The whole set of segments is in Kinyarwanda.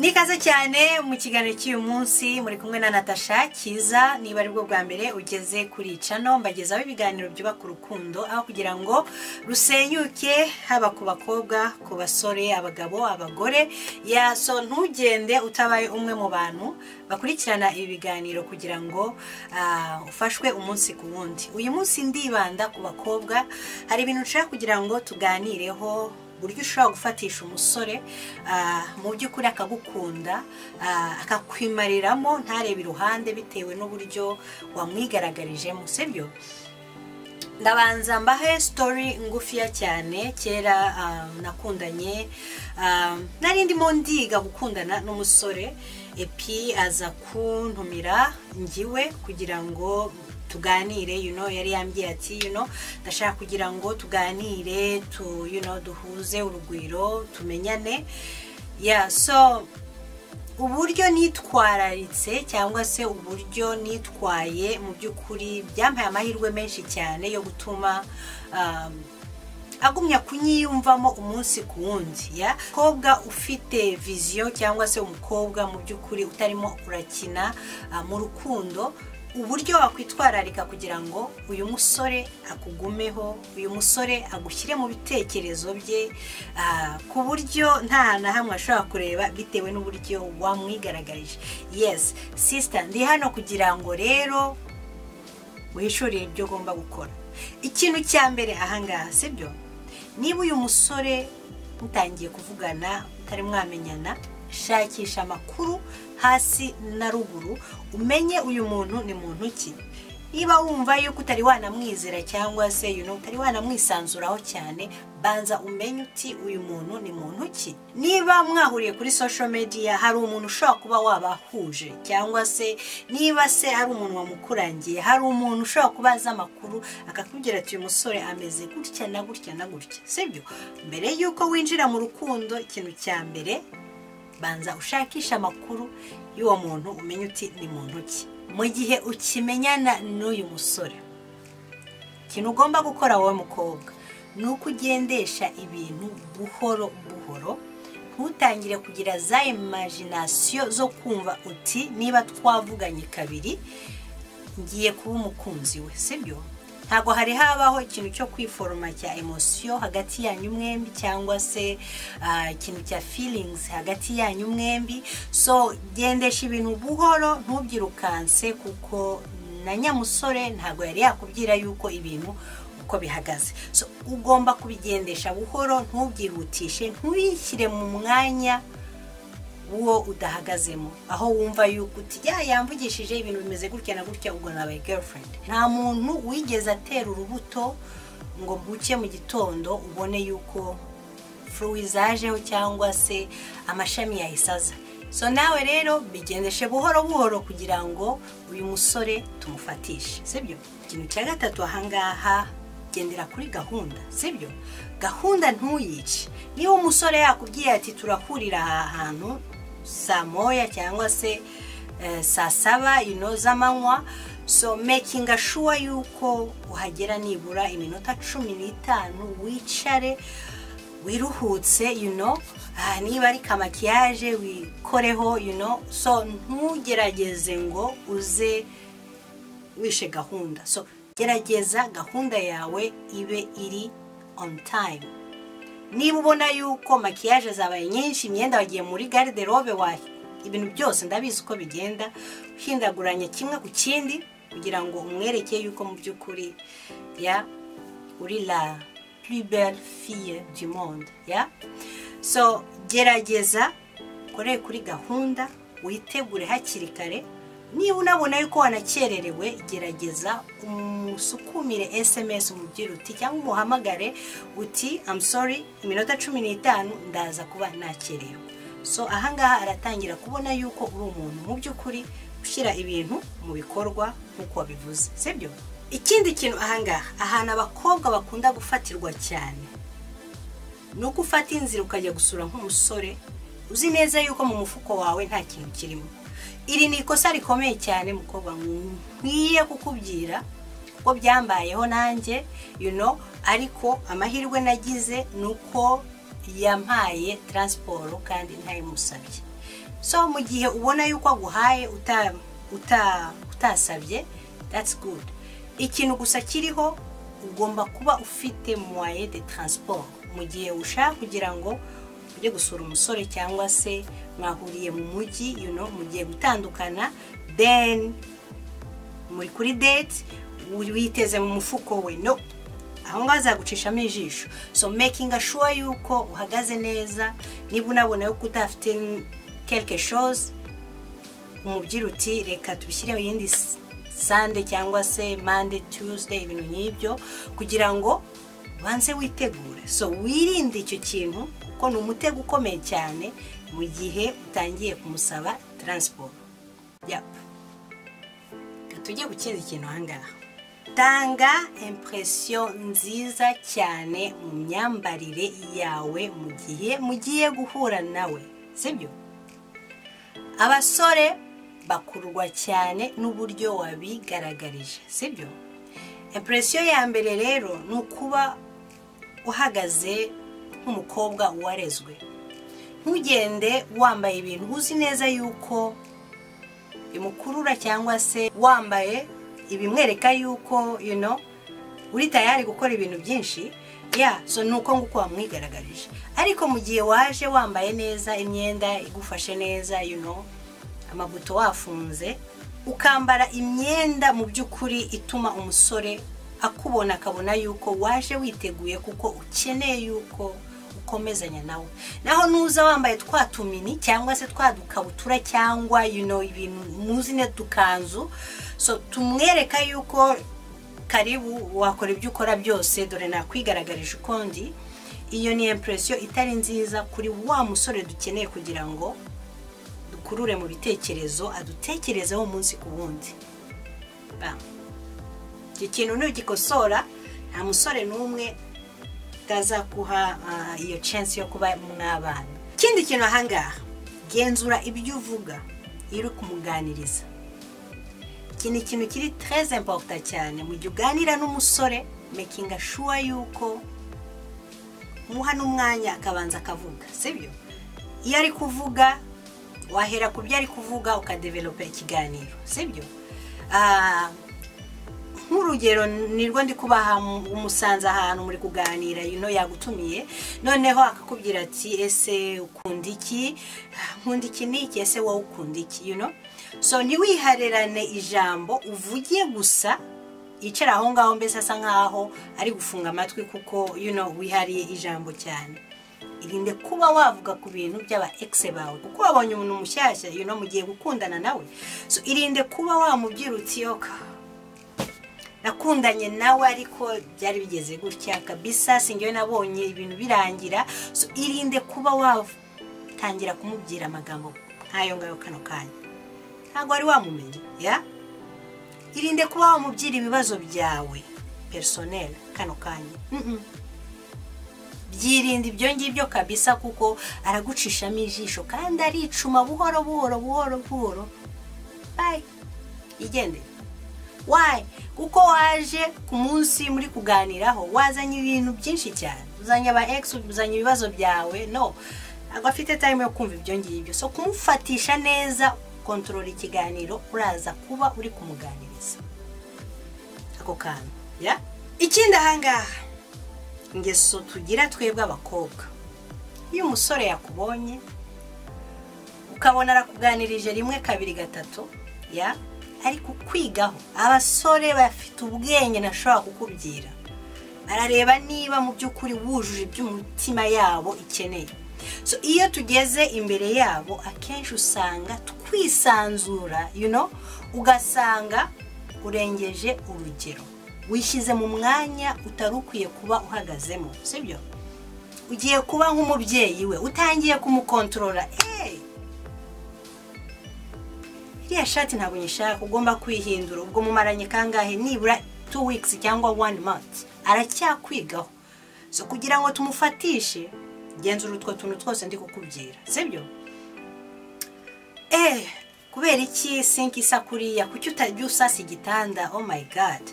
ni ikaze cyane mu kiganiro cy'uyu munsi muri kumwe na natasha cyiza niba ari bwo bwa mbere ugeze kuri cano mbagezaho ibiganiro byubaka urukundo aho kugira ngo rusenyuke haba ku bakobwa ku basore abagabo abagore yaso ntugende utabaye umwe mu bantu bakurikirana ibi biganiro kugira ngo ah, ufashwe umunsi ku wundi uyu munsi ndibanda ku bakobwa hari ibintu nshaka kugira ngo tuganireho uburyo ushobora gufatisha umusore ah, mu by'ukuri akagukunda ah, akakwimariramo ntarebe iruhande bitewe n'uburyo wamwigaragarijemo sibyo ndabanza mbahe sitori ngufiya cyane kera ah, nakundanye ah, nari ndimo ndiga gukundana n'umusore epi aza kuntumira ngiwe kugira ngo tuganire you know, yari yambwiye ati you know, ndashaka kugira ngo tuganire tu, you know, duhuze urugwiro tumenyane yeah, so uburyo nitwararitse cyangwa se uburyo nitwaye mu by'ukuri byampaye amahirwe menshi cyane yo gutuma um, agumya kunyiyumvamo umunsi ku wundi ya umukobwa ufite viziyo cyangwa se umukobwa mu by'ukuri utarimo urakina ah, mu rukundo uburyo wakwitwararika kugira ngo uyu musore akugumeho uyu musore agushyire mu bitekerezo bye ah, ku buryo nta hantu na hamwe ashobora kureba bitewe n'uburyo wamwigaragarije yes sisita ndi hano kugira ngo rero wishurire ibyo ugomba gukora ikintu cya mbere ahangaha sibyo niba uyu musore mutangiye kuvugana mutari mwamenyana shakisha amakuru hasi na ruguru umenye uyu muntu ni muntu ki niba wumva yuko utari wanamwizera cyangwa se you know, utari wanamwisanzuraho cyane banza umenye uti uyu muntu ni muntu ki niba mwahuriye kuri social media hari umuntu ushobora kuba wabahuje cyangwa se niba se hari umuntu wamukurangiye hari umuntu ushobora kuba azi amakuru akakubwira ati uyu musore ameze gutya na gutya na gutya sibyo mbere yuko winjira mu rukundo ikintu cya mbere banza ushakishe amakuru y'uwo muntu umenye uti ni muntu ki mu gihe ukimenyana n'uyu musore ikintu ugomba gukora wowe mukobwa ni uko ugendesha ibintu buhoro buhoro ntutangire kugira za imajinasiyo zo kumva uti niba twavuganye kabiri ngiye kuba umukunzi we sibyo ntabwo hari habaho ikintu cyo kwiforoma cya emosiyo hagati yanyu mwembi cyangwa se ah, ikintu cya feelings hagati yanyu mwembi so gendesha ibintu buhoro ntubyirukanse kuko na nyamusore ntabwo yari yakubwira yuko ibintu uko bihagaze so ugomba kubigendesha buhoro ntubyihutishe ntubishyire mu mwanya uwo udahagazemo aho wumva yuko uti ya yamvugishije ibintu bimeze gutya na gutya ubwo nabaye girlfriend nta muntu wigeze atera urubuto ngo mbuke mu gitondo ubone yuko furu zajeho cyangwa se amashami yayisaza so nawe rero bigendeshe buhoro buhoro kugira ngo uyu musore tumufatishe sibyo ikintu cya gatatu ahangaha gendera kuri gahunda sibyo gahunda ntuyice niba umusore yakubwiye ati turahurira aha hantu saa moya cyangwa se eh, saa saba you know, z'amanywa so making sure yuko uhagera nibura iminota cumi n'itanu wicare wiruhutse you know, ah, niba ari kamakiyaje wikoreho you know, so ntugerageze ngo uze wishe gahunda so gerageza gahunda yawe ibe iri on time niba ubona yuko makiyaje zabaye nyinshi imyenda wagiye muri garderobe wayo ibintu byose ndabizi uko bigenda uhindaguranya kimwe ku kindi kugira ngo umwereke yuko mu by'ukuri ya uri la plus belle fille du monde ya so gerageza ukore kuri gahunda witegure hakiri kare niba unabona yuko wanakererewe gerageza umusukumire sms umubwire uti cyangwa umuhamagare uti I'm sorry iminota cumi n'itanu ndaza kuba nakerewe so ahangaha aratangira kubona yuko uri umuntu mu by'ukuri ushyira ibintu mu bikorwa nk'uko wabivuze sibyo ikindi kintu ahangaha ahantu abakobwa bakunda gufatirwa cyane ni uko ufata inzira ukajya gusura nk'umusore uzi neza yuko mu mufuko wawe nta kintu kirimo iri ni ikosa rikomeye cyane mukobwa nkwiye kukubwira kuko byambayeho nanjye you know, ariko amahirwe nagize ni uko yampaye taransiporo kandi ntayimusabye so mu gihe ubona yuko aguhaye uta uta utasabye that's good ikintu gusa kiriho ugomba kuba ufite moye de transport mu gihe ushaka kugira ngo ujye gusura umusore cyangwa se mwahuriye mu mujyi you know, mugiye gutandukana then muri kuri date witeze mu mufuko we no aho ngaho azagucishamo ijisho so making sure yuko uhagaze neza niba unabona yuko udafite quelque chose umubwira uti reka tubishyireho iyindi sande cyangwa se mande tuesday ibintu nk'ibyo kugira ngo ubanze witegure so wirinde icyo kintu kuko ni umutego ukomeye cyane mu gihe utangiye kumusaba taransiporo yapa tujye ku kindi kintu ahangaha tanga impresiyo nziza cyane mu myambarire yawe mu gihe mugiye guhura nawe sibyo abasore bakurwa cyane n'uburyo wabigaragarije sibyo impresiyo ya mbere rero ni ukuba uhagaze nk'umukobwa warezwe ntugende wambaye ibintu uzi neza yuko bimukurura cyangwa se wambaye ibimwereka yuko you know uri tayari gukora ibintu byinshi ya so ni uko nguko wamwigaragarije ariko mu gihe waje wambaye neza imyenda igufashe neza you know amabuto wafunze ukambara imyenda mu by'ukuri ituma umusore akubona akabona yuko waje witeguye kuko ukeneye yuko ukomezanya nawe naho nuza wambaye twa tumini cyangwa se twa dukabutura cyangwa you know ibintu muzi ne dukanzu so tumwereka yuko karibu wakora ibyo ukora byose dore nakwigaragarisha ukundi iyo ni impresiyo itari nziza kuri wa musore dukeneye kugira ngo dukurure mu bitekerezo adutekerezeho umunsi ku wundi iki kintu nugikosora nta musore n'umwe utazakuha iyo censi yo kuba mwabana ikindi kintu ahangaha genzura ibyo uvuga iyo uri kumuganiriza iki ni ikintu kiri tereze imporuta cyane mu gihe uganira n'umusore mekinga shuwa yuko umuha n'umwanya akabanza akavuga sibyo iyo ari kuvuga wahera ku byo ari kuvuga ukadevelopa ikiganiro sibyo nk'urugero nirwo ndi kubaha umusanze ahantu muri kuganira ino yagutumiye noneho akakubwira ati ese ukunda iki nkunda iki n'iki ese wowe ukunda iki yuno so ntiwiharerane ijambo uvuge gusa yicara aho ngaho mbese asa nkaho ari gufunga amatwi kuko yuno wihariye ijambo cyane irinde kuba wavuga ku bintu by'aba egise bawe kuko wabonye umuntu mushyashya yuno mugiye gukundana nawe so irinde kuba wamubwira uti yoka nakundanye nawe ariko byari bigeze gutya kabisa singewe nabonye ibintu birangira irinde kuba watangira kumubwira amagambo nk'ayo ngayo kano kanya ntabwo wari wamumenya ya irinde kuba wamubwira ibibazo byawe perisoneri kano kanya byirinde ibyo ngibyo kabisa kuko aragucishamo ijisho kandi aricuma buhoro buhoro buhoro buhoro bayi igendere wayi kuko waje ku munsi muri kuganiraho wazanye ibintu byinshi cyane uzanye aba egisi uzanye ibibazo byawe no ntabwo afite tayimu yo kumva ibyo ngibyo so kumufatisha neza kontorora ikiganiro uraza kuba uri kumuganiriza ako kantu ya ikindi ahangaha ingeso tugira twebwe abakobwa iyo umusore yakubonye ukabona arakuganirije rimwe kabiri gatatu ya ariko kwigaho abasore bafite ubwenge ntashobora kukubwira barareba niba mu by'ukuri wujuje iby'umutima yabo ikeneye so iyo tugeze imbere yabo akenshi usanga twisanzura ugasanga urengeje urugero wishyize mu mwanya utari ukwiye kuba uhagazemo sibyo ugiye kuba nk'umubyeyi we utangiye kumukontorora eee iriya shati ntabwo nyishaka ugomba kwihindura ubwo mumaranye kangahe nibura tu wikisi cyangwa wani manti aracyakwigaho so kugira ngo tumufatishe genzura utwo tuntu twose ndi kukubwira sibyo eee kubera iki sinki isa kuriya kuki utajya usasa igitanda oh my god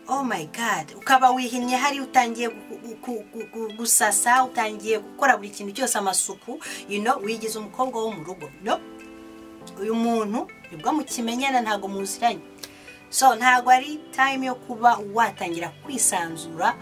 oh my god ukaba wihinnye hari utangiye gusasa utangiye gukora buri kintu cyose amasuku you know wigize umukobwa wo mu rugo no uyu muntu nibwo mukimenyana ntabwo muziranye so ntabwo ari time yo kuba watangira kwisanzura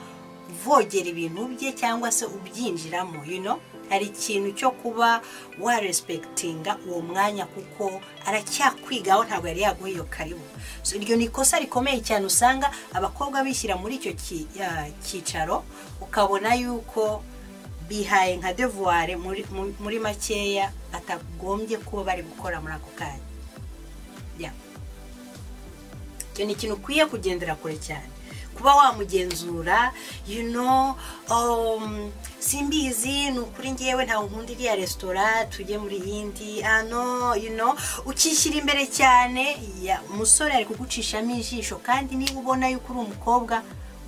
uvogera ibintu bye cyangwa se ubyinjiramo you know hari ikintu cyo kuba warespektinga uwo mwanya kuko aracyakwigaho ntabwo yari yaguha iyo karibu so iryo ni ikosa rikomeye cyane usanga abakobwa bishyira muri icyo ki- ya, cyicaro ukabona yuko bihaye nka devuware muri, mu- muri makeya batagombye kuba bari gukora muri ako kanya Yeah. icyo ni ikintu ukwiye kugendera kure cyane kuba wamugenzura you know um, simbizi ni ukuri ngewe ntawe nkunda iriya resitora tujye muri yindi ano you know ukishyira imbere cyane ya umusore ari kugucishamo ijisho kandi niba ubona yuko uri umukobwa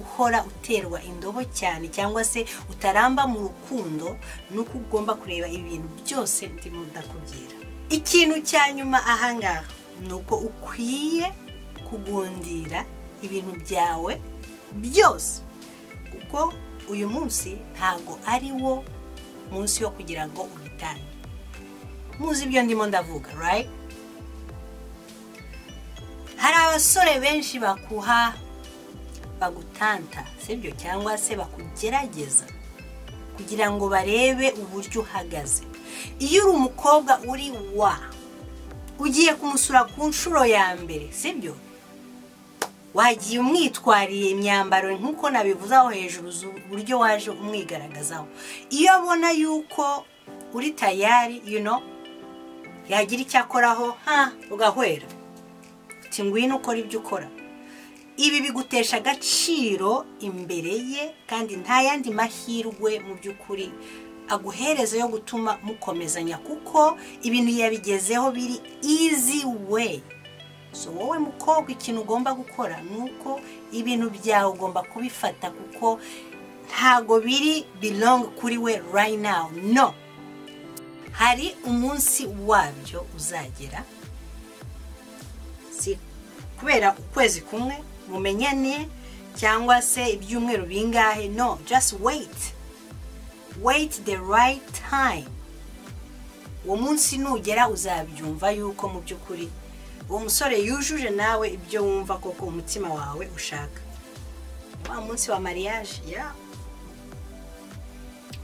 uhora uterwa indobo cyane cyangwa se utaramba mu rukundo ni uko ugomba kureba ibintu byose ndimo ndakubwira ikintu cya nyuma ahangaha ni uko ukwiye kugundira ibintu byawe byose kuko uyu munsi ntabwo ari wo munsi wo kugira ngo ubitange muzi ibyo ndimo ndavuga right hari abasore benshi bakuha bagutanta sibyo cyangwa se bakugerageza kugira ngo barebe uburyo uhagaze iyo uri umukobwa uri wa ugiye kumusura ku nshuro ya mbere sibyo wagiye umwitwariye imyambaro nk'uko nabivuze aho hejuru zu- uburyo waje umwigaragazaho iyo abona yuko uri tayari you know, yagira icyo akoraho ha ugahwera uti ngwino ukora ibyo ukora ibi bigutesha agaciro imbere ye kandi nta yandi mahirwe mu by'ukuri aguhereza yo gutuma mukomezanya kuko ibintu yabigezeho biri easy way so wowe mukobwa ikintu ugomba gukora ni uko ibintu byawe ugomba kubifata kuko ntago biri belong kuri we right now no hari umunsi wabyo uzagera si kubera ukwezi kumwe mumenyane cyangwa se ibyumweru bingahe no just wait wait the right time uwo munsi nugera uzabyumva yuko mu by'ukuri uwo musore yujuje nawe ibyo wumva koko umutima wawe ushaka wa munsi wa mariage ya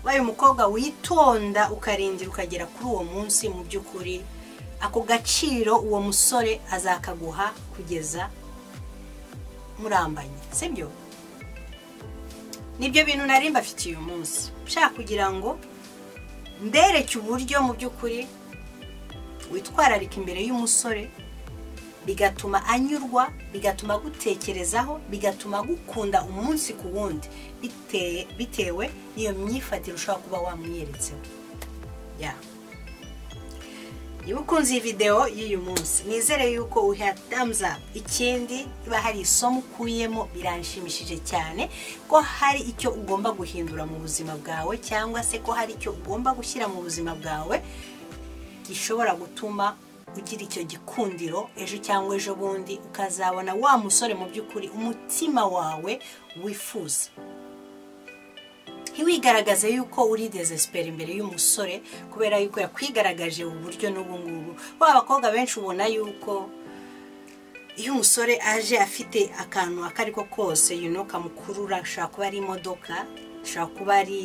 wabaye umukobwa witonda ukarindira ukagera kuri uwo munsi mu by'ukuri ako gaciro uwo musore azakaguha kugeza murambanye sibyo nibyo bintu nari mbafitiye uyu munsi nshaka kugira ngo mbereke uburyo mu by'ukuri witwararika imbere y'umusore bigatuma anyurwa bigatuma agutekerezaho bigatuma agukunda umunsi ku wundi bitewe, bitewe n'iyo myifatire ushobora kuba wamwiyeretseho yeah. niba ukunze iyi videwo y'uyu munsi nizere yuko uha thumbs up ikindi niba hari isomo ukuyemo biranshimishije cyane ko hari icyo ugomba guhindura mu buzima bwawe cyangwa se ko hari icyo ugomba gushyira mu buzima bwawe gishobora gutuma ugira icyo gikundiro ejo cyangwa ejo bundi ukazabona wa musore mu by'ukuri umutima wawe wifuza ntiwigaragaze yuko uri desespera imbere y'umusore kubera yuko yakwigaragaje ubu buryo n'ubu ngubu ba bakobwa benshi ubona yuko iyo umusore aje afite akantu ako ari ko kose you know, kamukurura ashobora kuba ari imodoka ashobora kuba ari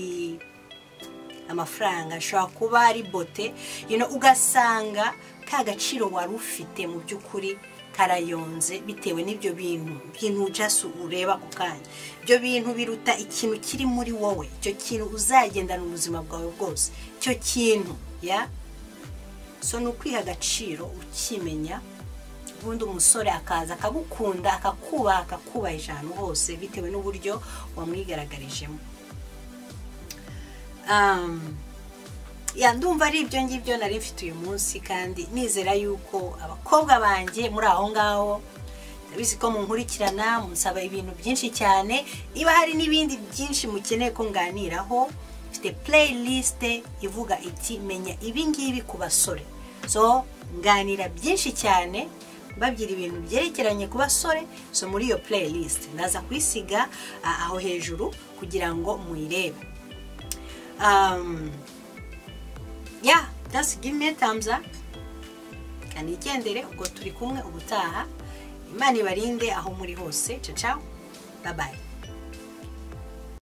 amafaranga ashobora kuba ari bote you know, ugasanga ka gaciro wari ufite mu by'ukuri karayonze bitewe n'ibyo bintu bintu just ureba ako kanya ibyo bintu biruta ikintu kiri muri wowe icyo kintu uzagendana ubuzima bwawe bwose icyo kintu ya so ni ukwiha agaciro ukimenya ubundi umusore akaza akagukunda akakubaha akakubaha ijana hose bitewe n'uburyo wamwigaragarijemo Um, ya ndumva ari ibyo ngibyo nari mfite uyu munsi kandi nizera yuko abakobwa banjye muri aho ngaho ndabizi ko munkurikirana munsaba ibintu byinshi cyane niba hari n'ibindi byinshi mukeneye ko nganiraho mfite playlist ivuga iti menya ibi ngibi ku basore so nganira byinshi cyane mbabwira ibintu byerekeranye ku basore so muri iyo playlist ndaza kuyisiga ah, aho hejuru kugira ngo muyirebe um, yeah, just give me a thumbs up. kanigendere ubwo turi kumwe ubutaha imana ibarinde aho muri hose caca babaye